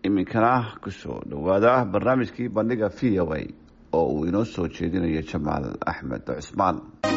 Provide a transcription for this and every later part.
iminkana kusoo dhowaada barnaamijkii bandhiga v o a oo uu inoo soo jeedinayo jamaal axmed cusmaan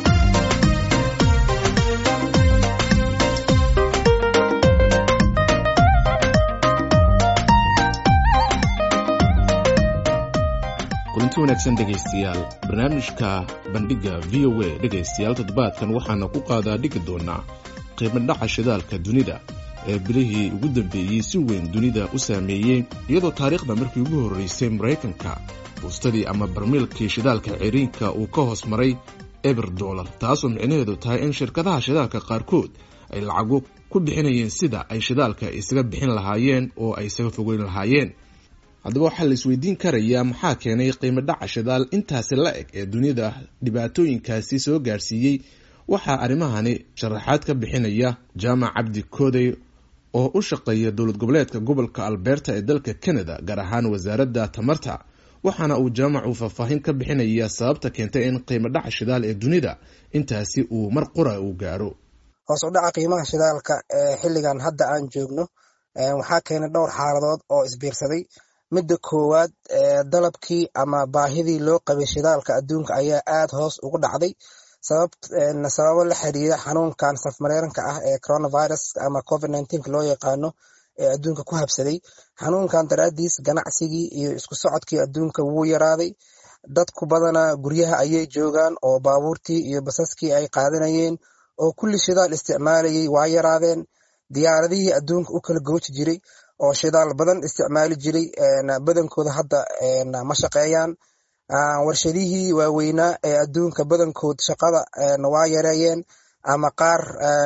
kulanti wanaagsan dhegaystayaal barnaamijka bandhigga v o a dhegaystayaal toddobaadkan waxaana ku qaadaa dhigi doonaa qiimadhaca shidaalka dunida ee bilihii ugu dambeeyey si weyn dunida u saameeyey iyadoo taariikhda markii ugu horreysay maraykanka buustadii ama barmiilkii shidaalka ciriinka uu ka hoos maray eber dollar taasoo micnaheedu tahay in shirkadaha shidaalka qaarkood ay lacago ku bixinayeen sida ay shidaalka isaga bixin lahaayeen oo ay isaga fogeyn lahaayeen haddaba waxaa la isweydiin karayaa maxaa keenay qiimo dhaca shidaal intaasi la eg ee dunida dhibaatooyinkaasi soo gaarsiiyey waxaa arrimahani sharaxaad ka bixinaya jaamac cabdi koodey oo u shaqeeya dowlad goboleedka gobolka alberta ee dalka canada gaar ahaan wasaaradda tamarta waxaana uu jaamacu faahfaahin ka bixinayaa sababta keentay in qiimo dhaca shidaal ee dunida intaasi uu mar qura uu gaaro hoos u dhaca qiimaha shidaalka ee xilligan hadda aan joogno waxaa keenay dhowr xaaladood oo isbiirsaday midda koowaad dalabkii ama baahidii loo qabay shidaalka adduunka ayaa aad hoos ugu dhacday sababo la xiriira xanuunkan safmareenka ah ee coronavirus ama covid nneteen loo yaqaano ee adduunka ku habsaday xanuunkan daraadiis ganacsigii iyo isku socodkii adduunka wuu yaraaday dadku badanaa guryaha ayay joogaan oo baabuurtii iyo basaskii ay qaadanayeen oo kulli shidaal isticmaalayay waa yaraadeen diyaaradihii adduunka u kala gooji jiray oo shidaal badan isticmaali jiray badankooda hadda ma shaqeeyaan warshadihii waaweynaa ee adduunka badankood shaqada waa yareeyeen ama qaar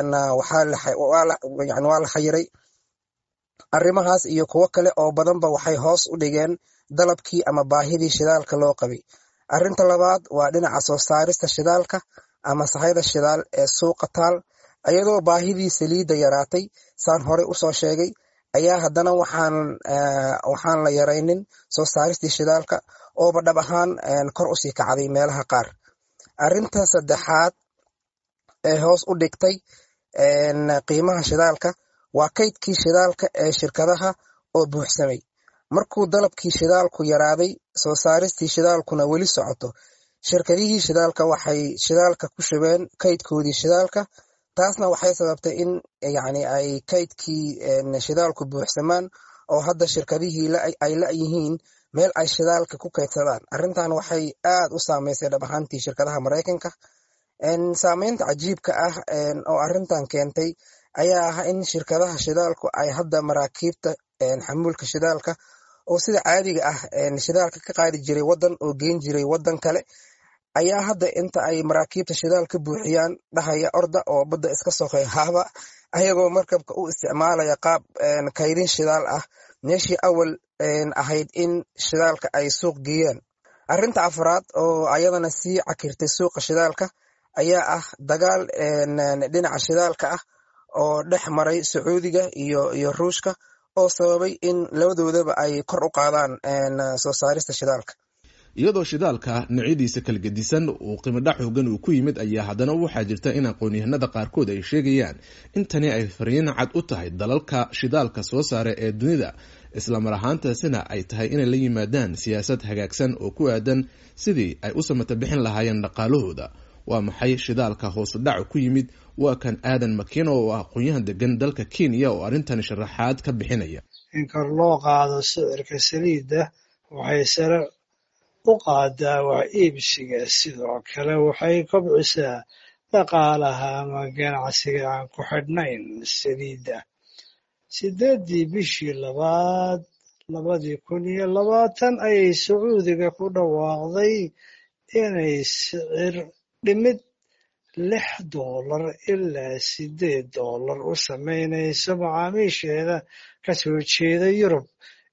waa la xayiray arrimahaas iyo kuwo kale oo badanba waxay hoos u dhigeen dalabkii ama baahidii shidaalka loo qabay arrinta labaad waa dhinaca soo saarista shidaalka ama sahayda shidaal ee suuqa taal iyadoo baahidii saliidda yaraatay saan horey usoo sheegay ayaa haddana waxaan la yaraynin soo saaristii shidaalka ooba dhab ahaan kor usii kacday meelaha qaar arrinta saddexaad ee hoos u dhigtay qiimaha shidaalka waa kaydkii shidaalka ee shirkadaha oo buuxsamay markuu dalabkii shidaalku yaraaday soo saaristii shidaalkuna weli socoto shirkadihii shidaalka waxay shidaalka ku shubeen kaydkoodii shidaalka taasna waxay sababtay in yani ay kaydkii shidaalku buuxsamaan oo hadda shirkadihii ay la-yihiin meel ay shidaalka ku kaydsadaan arrintan waxay aad u saameysay dhab ahaantii shirkadaha maraykanka saameynta cajiibka ah oo arrintan keentay ayaa ah in shirkadaha shidaalku ay hadda maraakiibta xamuulka shidaalka oo sida caadiga ah shidaalka ka qaadi jiray wadan oo geyn jiray wadan kale ayaa hadda inta ay maraakiibta shidaal ka buuxiyaan dhahaya orda oo badda iska soqey haaba ayagoo markabka u isticmaalaya qaab kaydin shidaal ah meeshii awal ahayd in shidaalka ay suuq geeyaan arrinta afraad oo ayadana sii cakirtay suuqa shidaalka ayaa ah dagaal dhinaca shidaalka ah oo dhex maray sacuudiga iyo iyo ruushka oo sababay in labadoodaba ay kor u qaadaan soo saarista shidaalka iyadoo shidaalka noocyadiisa kala gedisan uu qiimodhac xoogan uu ku yimid ayaa haddana waxaa jirta in aqoon-yahanada qaarkood ay sheegayaan in tani ay fariin cad u tahay dalalka shidaalka soo saara ee dunida islamar ahaantaasina ay tahay inay la yimaadaan siyaasad hagaagsan oo ku aadan sidii ay u samata bixin lahaayeen dhaqaalahooda waa maxay shidaalka hoosu dhaca ku yimid waa kan aadan makiino oo ah aqoon-yahan degan dalka kenya oo arrintani sharaxaad ka bixinaya in kor loo qaado sicirka saliidda waxay sare u qaadaa wax iibsiga sidoo kale waxay kobcisaa dhaqaalaha ama ganacsiga aan ku xidhnayn saliidda sideeddii bishii labaad labadii kun iyo labaatan ayay sacuudiga ku dhawaaqday inay sicir dhimid lix doolar ilaa sideed doolar u samaynayso macaamiisheeda ka soo jeeda yurub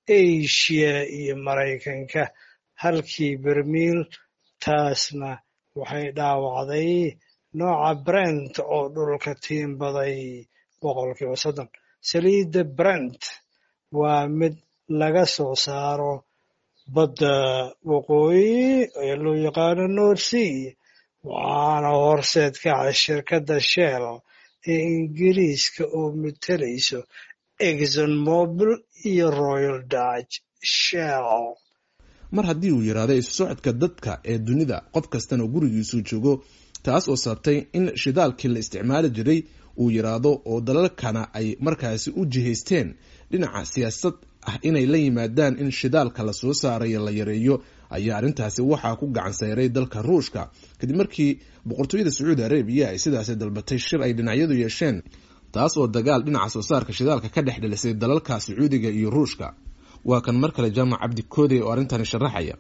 asia iyo maraykanka halkii bermiil taasna waxay dhaawacday nooca brent oo dhulka tiimbaday boqolkiiba soddon saliidda brent waa mid laga soo saaro badda waqooyi ee loo yaqaano north sea waxaana horseed ka ah shirkadda shell ee ingiriiska oo matelayso exon mobil iyo royal dutch shell mar haddii uu yidhaahdo isu socodka dadka ee dunida qof kastana gurigiisuu joogo taas oo sababtay in shidaalkii la isticmaali jiray uu yidhaahdo oo dalalkana ay markaasi u jihaysteen dhinaca siyaasad ah inay la yimaadaan in shidaalka la soo saarayo la yareeyo ayaa arrintaasi waxaa ku gacan sayray dalka ruushka kadib markii boqortooyada sacuudi arabiya ay sidaasi dalbatay shir ay dhinacyadu yeesheen taas oo dagaal dhinaca soo saarka shidaalka ka dhex dhilisay dalalka sacuudiga iyo ruushka waa kan mar kale jaamac cabdi koodey oo arrintani sharaxaya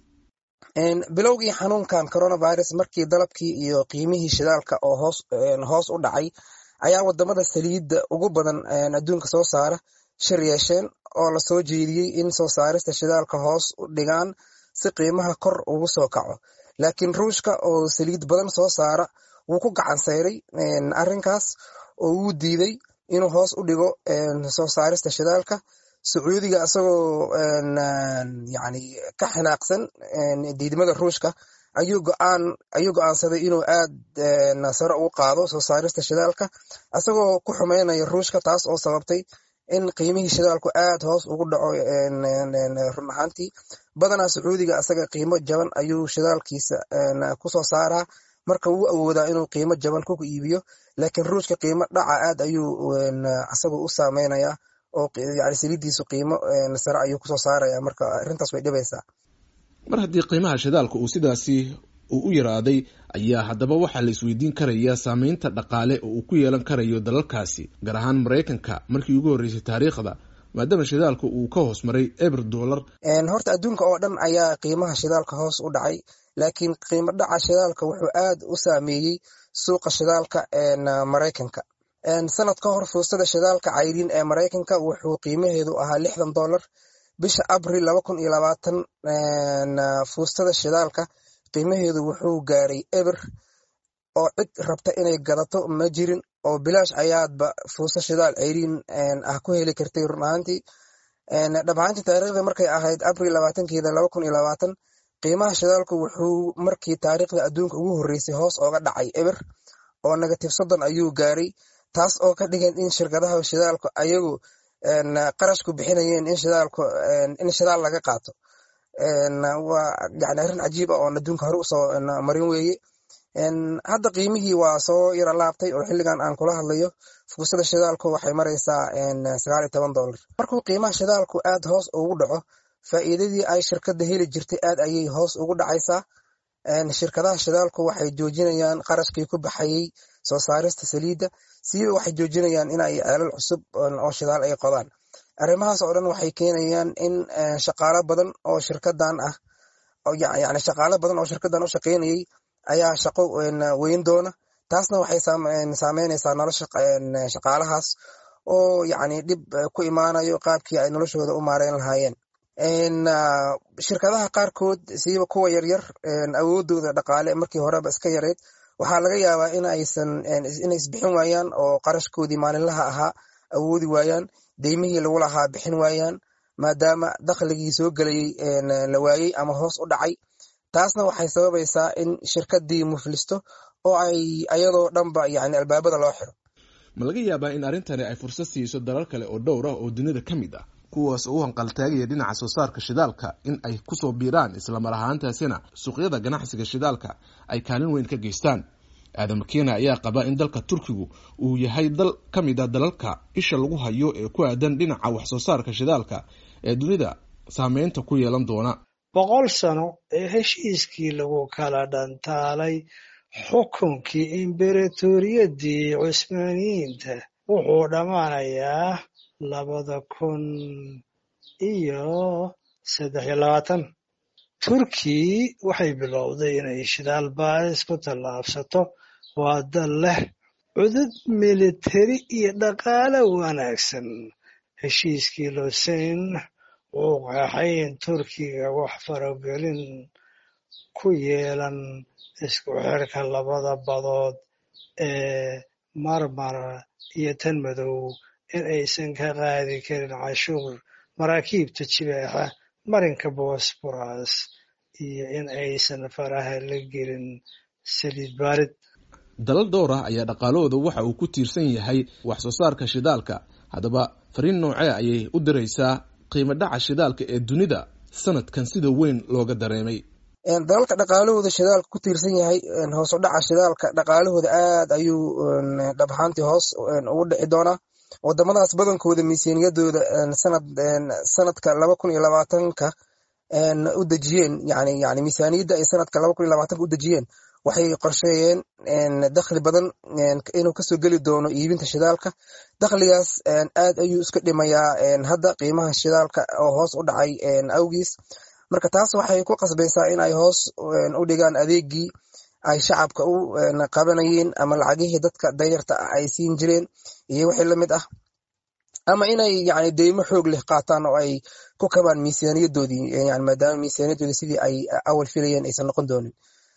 bilowgii xanuunkan coronavirus markii dalabkii iyo qiimihii shidaalka oo hoos hoos u dhacay ayaa wadamada saliidda ugu badan adduunka soo saara shir yeesheen oo lasoo jeediyey in soo saarista shidaalka hoos u dhigaan si qiimaha kor ugu soo kaco laakiin ruushka oo saliid badan soo saara wuu ku gacan sayray arrinkaas oo wuu diiday inuu hoos u dhigo soo saarista shidaalka sacuudiga isagoo yani ka xanaaqsan diidmada ruushka ayuu goaan ayuu go-aansaday inuu aad sare ugu qaado soo saarista shidaalka isagoo ku xumeynaya ruushka taas oo sababtay in qiimihii shidaalku aad hoos ugu dhaco run ahaantii badanaa sacuudiga isaga qiimo jaban ayuu shidaalkiisa kusoo saaraa marka wuu awoodaa inuu qiimo jaban ku iibiyo laakiin ruushka qiimo dhaca aad ayuu isagu u saameynayaa oo yani saliiddiisu qiimo sare ayuu kusoo saaraya marka arrintaas way dhibaysaa mar haddii qiimaha shidaalka uu sidaasi uu u yaraaday ayaa haddaba waxaa la isweydiin karayaa saameynta dhaqaale oo uu ku yeelan karayo dalalkaasi gaar ahaan maraykanka markii ugu horreysay taariikhda maadaama shidaalka uu ka hoos maray eber dollar horta adduunka oo dhan ayaa qiimaha shidaalka hoos u dhacay laakiin qiimo dhaca shidaalka wuxuu aad u saameeyey suuqa shidaalka maraykanka sanad ka hor fuustada shidaalka cayriin ee maraykanka wuxuu qiimaheedu ahaa lixdan dollar bisha abril laba kun iyo labaatan fuustada shidaalka qiimaheedu wuxuu gaaray eber oo cid rabta inay gadato ma jirin oo bilaash ayaadba fuusto shidaal cayriin ah ku heli kartay run ahaantii dhamaantii taariikhda markay ahayd abril labaatankeeda laba kun iyo labaatan qiimaha shidaalku wuxuu markii taariikhda adduunka ugu horreysay hoos ooga dhacay eber oo negative soddon ayuu gaaray taas oo ka dhigan in shirkadaha shidaalku ayagu qarashku bixinayeen in shidaalku in shidaal laga qaato waa yani arrin cajiib ah oon adduunka hore usoo marin weeye hadda qiimihii waa soo yaro laabtay oo xilligan aan kula hadlayo fuusada shidaalku waxay maraysaa sagaal iyo toban dollar markuu qiimaha shidaalku aad hoos ugu dhaco faa'iidadii ay shirkadda heli jirtay aad ayay hoos ugu dhacaysaa shirkadaha shidaalku waxay joojinayaan qarashkii ku baxayey soo saarista saliidda siiba waxay joojinayaan in ay ceelal cusub oo shidaal ay qodaan arrimahaas oo dhan waxay keenayaan in shaqaalo badan oo shirkadan ah yani shaqaalo badan oo shirkadan u shaqaynayay ayaa shaqo weyn doona taasna waxay saameynaysaa nolosha shaqaalahaas oo yani dhib ku imaanayo qaabkii ay noloshooda u maareyn lahaayeen shirkadaha qaarkood siiba kuwa yaryar awoodooda dhaqaale markii horeba iska yareyd waxaa laga yaabaa in aysan inay isbixin waayaan oo qarashkoodii maalinlaha ahaa awoodi waayaan deymihii lagu lahaa bixin waayaan maadaama dakhligii soo gelayey la waayey ama hoos u dhacay taasna waxay sababaysaa in shirkadii muflisto oo ay ayadoo dhanba yani albaabada loo xiro ma laga yaabaa in arrintani ay fursad siiso dalal kale oo dhowr ah oo dunida ka mid ah kuwaas oo u hanqaltaagaya dhinaca soo saarka shidaalka in ay kusoo biiraan islamar ahaantaasina suuqyada ganacsiga shidaalka ay kaalin weyn ka geystaan aadam kena ayaa qaba in dalka turkigu uu yahay dal ka mid a dalalka isha lagu hayo ee ku aadan dhinaca wax soo saarka shidaalka ee dunida saameynta ku yeelan doona boqol sano ee heshiiskii lagu kala dhantaalay xukunkii imberatooriyadii cusmaaniyiinta wuxuu dhammaanayaa labada kun iyo saddex iyo labaatan turki waxay bilowday inay shidaal baaris ku tallaabsato waa dal leh cudud militari iyo dhaqaale wanaagsan heshiiskii loseyn wuu qeexay in turkiga wax faragelin ku yeelan isku xirka labada badood ee marmar iyo tan madow in aysan ka qaadi karin cashuur maraakiibta jibeexa marinka bosboras iyo in aysan faraha la gelin saliid baarid dalal dhowr ah ayaa dhaqaalahooda waxa uu ku tiirsan yahay wax soo saarka shidaalka haddaba fariin noocee ayay u diraysaa qiimo dhaca shidaalka ee dunida sanadkan sida weyn looga dareemay dalalka dhaqaalahooda shidaalka ku tiirsan yahay hoos u dhaca shidaalka dhaqaalahooda aad ayuu dhab ahaantii hoos ugu dhici doonaa wadamadaas badankooda miisaaniyadooda sanad sanadka laba kun iyo labaatanka u dejiyeen yani yani miisaaniyadda ay sanadka laba kun iyo labaatanka u dejiyeen waxay qorsheeyeen dakhli badan inuu kasoo geli doono iibinta shidaalka dakhligaas aad ayuu iska dhimayaa hadda qiimaha shidaalka oo hoos u dhacay awgiis marka taas waxay ku qasbaysaa in ay hoos u dhigaan adeegii ay shacabka u qabanayeen ama lacagihii dadka danyarta ah ay siin jireen iyo wixii lamid ah ama inay yani deymo xoog leh qaataan oo ay ku kabaan miisaaniyadoodii yani maadaama miisaaniyadoodii sidii ay awal filayeen aysan noqon doonin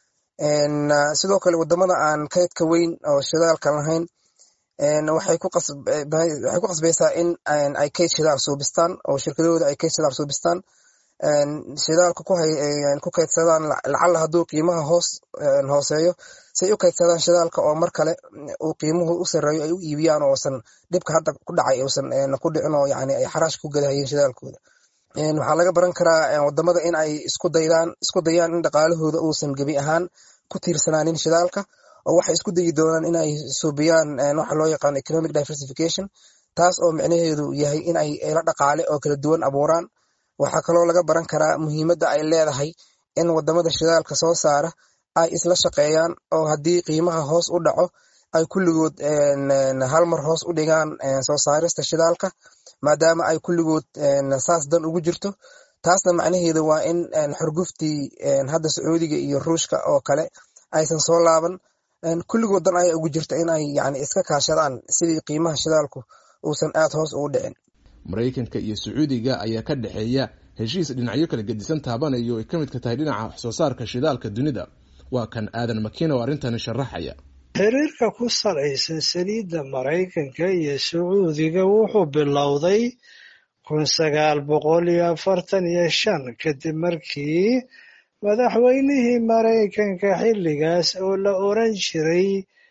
sidoo kale wadamada aan kaydka weyn oo shidaalka lahayn waxay ku qasbaysaa in ay kayd shidaal suubistaan oo shirkadahooda ay kayd shidaal suubistaan shidaalka ku kaydsadaan lacala hadduu qiimaha hoos hooseeyo say u kaydsadaan shidaalka oo mar kale uu qiimuhu u sareeyo ay u iibiyaan oosan dhibka hadda ku dhacay uusan ku dhicin oo yani ay xaraash ku gadahayeen shidaalkooda waxaa laga baran karaa wadamada in ay isku daydaan isku dayaan in dhaqaalahooda uusan gebi ahaan ku tiirsanaanin shidaalka oo waxay isku dayi doonaan in ay suubiyaan waxa loo yaqaano economic diversification taas oo micnaheedu yahay in ay ela dhaqaale oo kala duwan abuuraan waxaa kaloo laga baran karaa muhiimadda ay leedahay in wadamada shidaalka soo saara ay isla shaqeeyaan oo haddii qiimaha hoos u dhaco ay kulligood hal mar hoos u dhigaan soo saarista shidaalka maadaama ay kulligood saas dan ugu jirto taasna macnaheedu waa in xurguftii hadda sacuudiga iyo ruushka oo kale aysan soo laaban kulligood dan ayaa ugu jirta in ay yani iska kaashadaan sidii qiimaha shidaalku uusan aad hoos ugu dhicin maraykanka iyo sacuudiga ayaa ka dhexeeya heshiis dhinacyo kala gedisan taabanayo ay ka midka tahay dhinaca wax soo saarka shidaalka dunida waa kan aadan makiina oo arrintani sharaxaya xiriirka ku salaysan saliidda maraykanka iyo sacuudiga wuxuu bilowday kun sagaal boqol iyo afartan iyo shan kadib markii madaxweynihii maraykanka xilligaas oo la oran jiray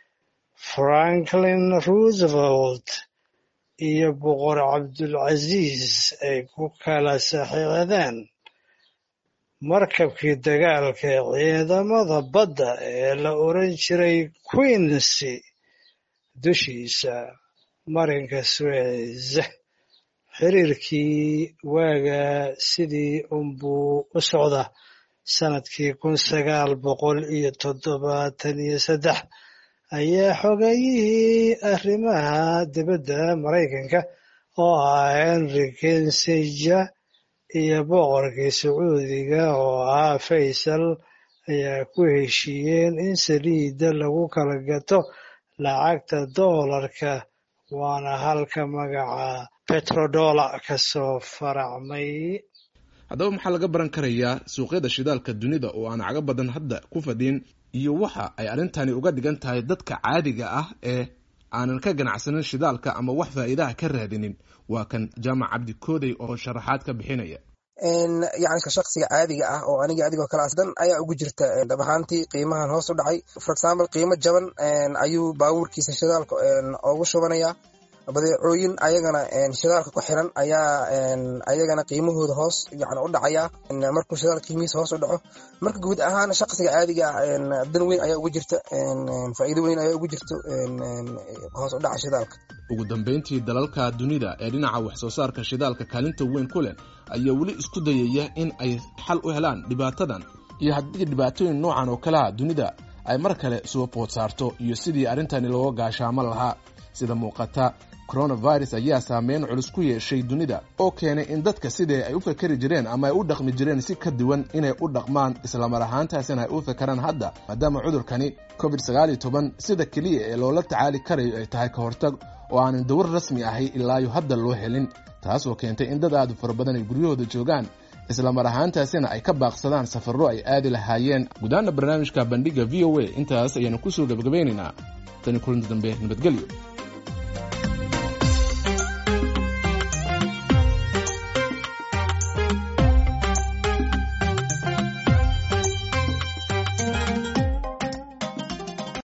franklin roosevelt iyo boqor cabdulcasiis ay ku kala saxiixdeen markabkii dagaalka ee ciidamada badda ee la oran jiray queensy dushiisa marinka suez xiriirkii waaga sidii unbuu u socda sanadkii kun sagaal boqol iyo toddobaatan iyo saddex ayaa xogayihii arrimaha dibadda maraykanka oo ah henry kinsinger iyo boqorkii sacuudiga oo ahaa faysal ayaa ku heshiiyeen in saliidda lagu kala gato lacagta doolarka waana halka magaca betrodola ka soo faracmay haddaba maxaa laga baran karayaa suuqyada shidaalka dunida oo aan caga badan hadda ku fadhin iyo waxa ay arrintani uga dhigan tahay dadka caadiga ah ee aanan ka ganacsanin shidaalka ama wax faa'iidaha ka raadinin waa kan jaamac cabdi koodey oo sharaxaad ka bixinaya yani ka shaksiga caadiga ah oo aniga adigoo kalaas dan ayaa ugu jirta dhab ahaantii qiimahan hoos u dhacay for example qiimo jaban ayuu baabuurkiisa shidaalka ugu shubanaya badeecooyin ayagana shidaalka ku xiran ayaa ayagana qiimahooda hoos yani u dhacaya markuu shidaalka qiimihiisa hoos u dhaco marka guud ahaan shaqsiga caadiga ah dan weyn ayaa ugu jirta faa'iido weyn ayaa ugu jirto hoos u dhaca shidaalka ugu dambeyntii dalalka dunida ee dhinaca wax soo saarka shidaalka kaalinta weyn ku leh ayaa weli isku dayaya in ay xal u helaan dhibaatadan iyo haddii dhibaatooyin noocan oo kaleha dunida ay mar kale soo food saarto iyo sidii arrintani looga gaashaamo lahaa sida muuqata coronavirus ayaa saameyn culus ku yeeshay dunida oo keenay in dadka sidee ay u fakeri jireen ama ay u dhaqmi jireen si ka duwan inay u dhaqmaan islamar ahaantaasina ay u fakeraan hadda maadaama cudurkani covid sagaal iyo toban sida keliya ee loola tacaali karayo ay tahay ka hortag oo aanan dawar rasmi ahay ilaayo hadda loo helin taas oo keentay in dad aad u fara badan ay guryahooda joogaan islamar ahaantaasina ay ka baaqsadaan safarro ay aadi lahaayeen gudaana barnaamijka bandhiga v o a intaas ayaanu kusoo gabagabaynaynaa tani kulanti dambe nabadgelyo